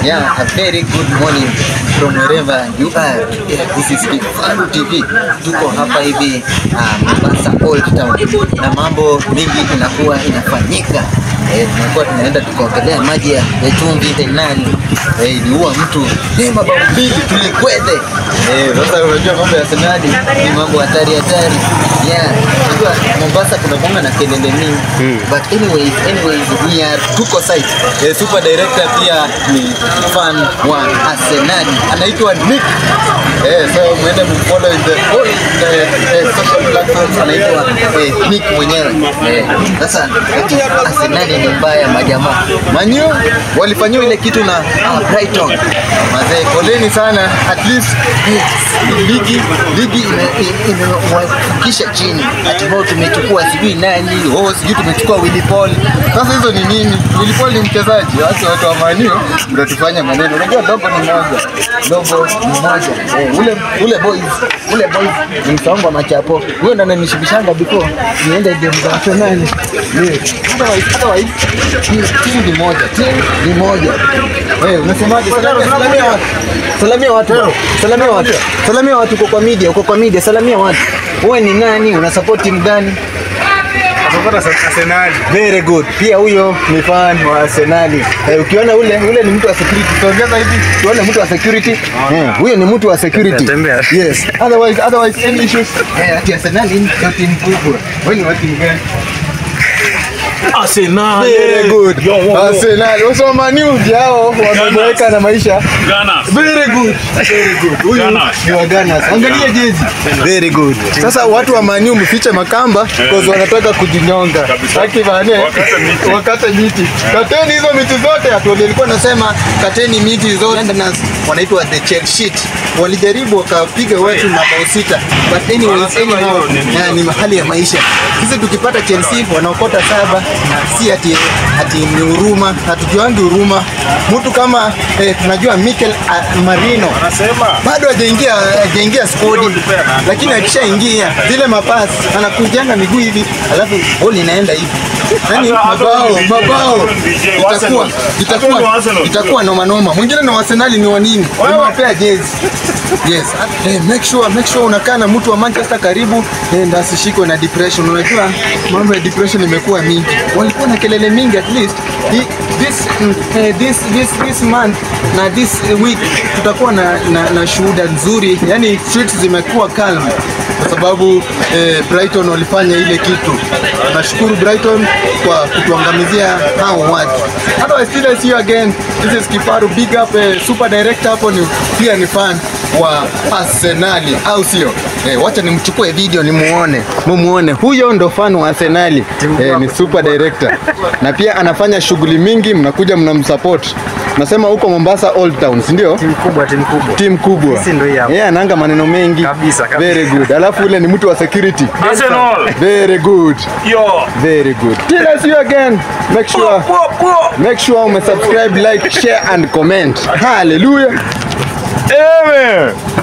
Yeah, a very good morning from wherever you are. Yeah, this is Kifaru TV. Tuko hapa hivi uh, Mombasa Old Town na mambo mingi inakuwa inafanyika. Eh, tunakuwa tunaenda tukaogelea maji ya ya chumvi tenani. Eh, iliua mtu ni mabao mbili tulikwende. Eh, sasa unajua mambo ya senadi ni mambo hatari hatari. Yeah, unajua Mombasa kuna bonga na kelele mingi. But anyways, anyways we are tuko site. Eh, super director pia ni fan wa Arsenal. Anaitwa Nick. Eh, so muende mfollow in the whole eh, eh, social platforms anaitwa eh, Nick mwenyewe. Eh, sasa ati Arsenal ni mbaya majamaa. Manyu walifanyiwa ile kitu na uh, Brighton. Mazee, poleni sana. At least eh, ligi ligi imewafikisha chini. Hatimaye tumechukua sijui nani, oh sijui tumechukua Willy Paul. Sasa hizo ni nini? Willy Paul ni mchezaji. Watu watu wa Man U mtatufanya maneno. Unajua dogo ni moja. Dogo ni moja. Eh, ule ule boys, ule boys ni msongo wa machapo. Huyo ndo ananishibishanga before niende game za Arsenal. Yeah. Otherwise, otherwise timu ni moja. Timu ni moja. Eh, unasemaje? Salamia salamia watu. Salamia watu. Salamia watu. Salamia watu uko kwa media, uko kwa media. Salamia watu. Wewe ni nani? Una support timu gani? Arsenal. Very good. Pia huyo ni fan wa Arsenal. Eh, ukiona ule ule ni mtu wa security. Tuongeza hivi, tuone mtu wa security. Eh, huyo ni mtu wa security. Tembea. Yes. Otherwise otherwise any issues. Eh, ati Arsenal ni timu kubwa. Wewe ni wa timu gani? Arsenal. Very good. Yo, wo, wo. Arsenal. Wasoma Man U hao wameboeka na maisha. Gunners. Very good. Very good. Huyu Gunners. ni wa Gunners. Angalia jezi. Very good. Sasa watu wa Man U mfiche makamba because wanataka kujinyonga. Kabisa. Haki bane. Wakate miti. Wakate miti. Kateni hizo miti zote. Hatu walikuwa nasema kateni miti zote. Londoners wanaitwa the Chelsea. Walijaribu wakapiga watu mabao sita. But anyways, Wanasema anyhow, hiyo ni- na ni mahali ya maisha. Sisi tukipata Chelsea wanaokota saba na si ati ati ni huruma, hatujuangi huruma. Mtu kama eh, tunajua Mikel ah, Marino Anasema bado hajaingia hajaingia skodi, lakini akishaingia zile mapasi anakujanga miguu hivi, alafu boli inaenda hivi. Yani Hata- hata mabao ni DJ, mabao hata ni DJ, itakuwa Arsenal. Hata ni itakuwa Arsenal. itakuwa noma noma. Mwingine na Arsenal ni wa nini? Nimewapea jezi. Yes. Eh, make sure make sure unakaa na mtu wa Manchester karibu eh, ndio asishikwe na depression. Unajua mambo ya depression imekuwa mingi. Walikuwa na kelele mingi at least Hi- this mm, eh, this this this month na this week tutakuwa na, na, na shuhuda nzuri. Yani streets zimekuwa calm kwa sababu eh, Brighton walifanya ile kitu. Nashukuru Brighton kwa kutuangamizia hao watu. Otherwise, still I see you again. This is Kifaru, big up eh, super director hapo ni pia ni fan wa Arsenali au sio? Eh, wacha nimchukue video nimuone. Mumuone. Huyo ndo fan wa Arsenali. Eh, ni super director. Na pia anafanya shughuli mingi, mnakuja mnamsupport. Nasema huko Mombasa Old Town, si ndio? Timu kubwa, timu kubwa. Timu kubwa. Sisi ndo hii hapa. Yeye ananga maneno mengi. Kabisa, kabisa. Very good. Alafu ule ni mtu wa security. Arsenal. Very good. Yo. Very good. Till I see you again. Make sure make sure umesubscribe, like, share and comment. Hallelujah. Amen.